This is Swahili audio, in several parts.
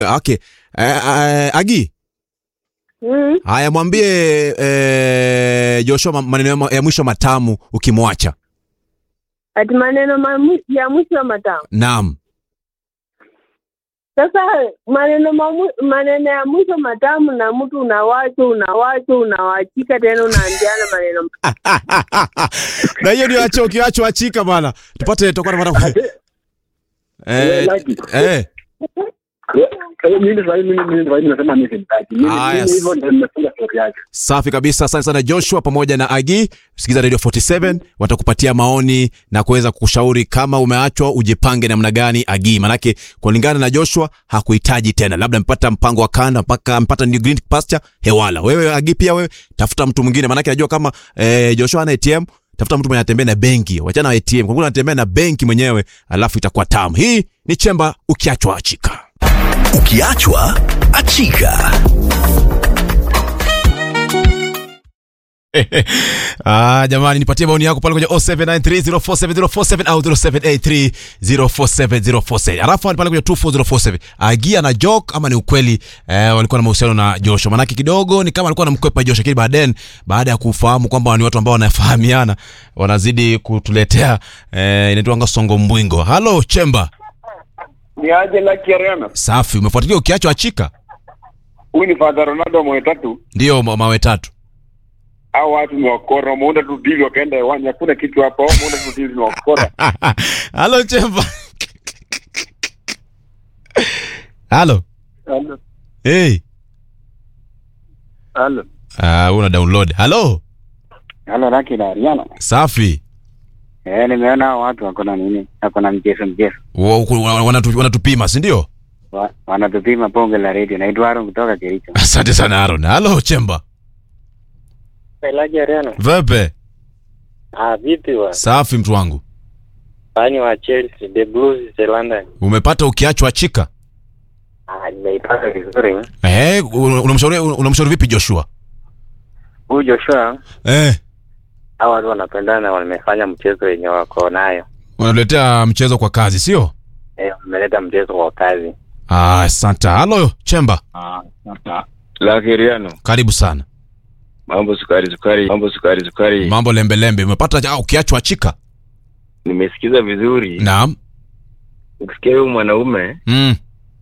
Okay. Eh, eh, Agi, Mm. haya mwambie eh, Joshua ma- maneno ya ma- ya mwisho matamu ukimwacha. Ati maneno mamu- ya mwisho matamu. Naam. Sasa maneno mamu, maneno ya mwisho matamu na mtu unawacho unawacho unawachika tena unaambiana maneno na hiyo ndio acho ukiacho achika bana. Tupate tutakuwa tunapata eh Lucky. eh Eh, mimi sasa hivi mimi mimi sasa hivi nasema mimi simtaki. Mimi Ah, mimi yes. hivyo ndio nimefunga story yake. Safi kabisa. Asante sana Joshua pamoja na Agi. Sikiza Radio 47 watakupatia maoni na kuweza kukushauri kama umeachwa ujipange namna gani Agi. Manake kulingana na Joshua hakuhitaji tena. Labda mpata mpango wa kanda mpaka mpata new green pasture hewala. Wewe Agi pia wewe tafuta mtu mwingine manake najua kama eh, Joshua ana ATM tafuta mtu mwenye anatembea na benki. Wachana na ATM. Kwa kuwa anatembea na benki mwenyewe alafu itakuwa tamu. Hii ni chemba ukiachwa achika. Ukiachwa achika. Ah, jamani nipatie maoni yako pale kwenye 0793047047 au 0783047047. Alafu pale kwenye 24047. Agia na joke ama ni ukweli eh, walikuwa na mahusiano na Joshua. Manake kidogo ni kama alikuwa anamkwepa Joshua lakini baadaye baada ya kufahamu kwamba ni watu ambao wanafahamiana wanazidi kutuletea eh, inaitwa songo mbwingo. Hello Chemba. Ni aje Lucky Ariana. Safi, umefuatilia ukiacho achika? Huyu ni Father Ronaldo mwe tatu. Ndio ma- mawe tatu. Hao watu ni wakora, wameunda tu deal wakaenda hewani. Hakuna kitu hapo. Wameunda tu deal ni wakora. Hello Chemba. Hello. Halo. Hey. Halo. Ah, una download. Hello. Halo Lucky na Ariana. Safi. Eh, nimeona hao watu wako na nini? Wako na mchezo mchezo. Wa- wa- wanatu- Wanatupima, si ndio? Wa- Wanatupima bonge la radio. Naitwa Aaron kutoka Kericho. Asante sana Aaron. Hello Chemba. Lucky Ariana. Vepe. Ah, vipi wa? Safi mtu wangu. Fani wa Chelsea, the Blues, the London. Umepata ukiachwa chika? Ah, nimeipata vizuri. Eh, una- unamshauri unamshauri vipi Joshua? Huyu Joshua, Eh, hao watu wanapendana, wamefanya mchezo wenye wako nayo. unatuletea mchezo kwa kazi, sio? Eh, wameleta mchezo kwa kazi. Ah, asante. Hello Chemba. Lucky Ariana. Karibu sana. Mambo sukari sukari. Mambo sukari sukari. Mambo lembe lembe. Umepata ah, ukiachwa chika? Nimesikiza vizuri. Naam. Ukisikia huyu mwanaume Mm.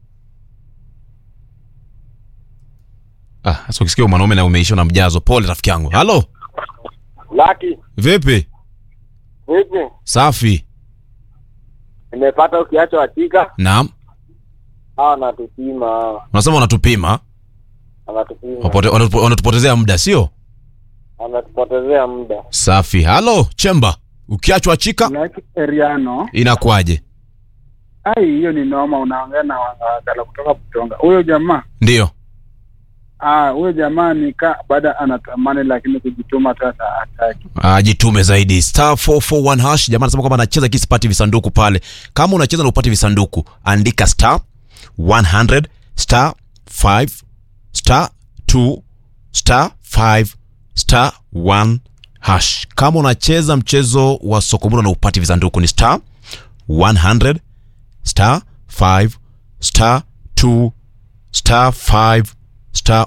Ah, sasa ukisikia mwanaume na umeisha na mjazo, pole rafiki yangu. Hello. Lucky, Vipi? vipi? Safi. Nimepata ukiacho hakika. Naam. Hao wanatupima, Unasema unatupima, wanatupima. wapote- wanatupo- wanatupotezea muda, sio? Wanatupotezea muda. Safi. Halo, Chemba. Ukiachwa chika Lucky Eriano. inakuwaje? Ai, hiyo ni noma. Unaongea na wakala kutoka Butonga. Huyo jamaa Ndio. ah, huyo jamaa ni ka baada anatamani, lakini kujituma sasa hataki. Ajitume zaidi. Star 441 hash. Jamaa anasema kwamba anacheza kisipati visanduku pale. Kama unacheza na upati visanduku, andika star 100 star 5 star 2 star 5 star 1 hash. Kama unacheza mchezo wa sokomura na upati visanduku ni star 100 star 5 star 2 star 5 star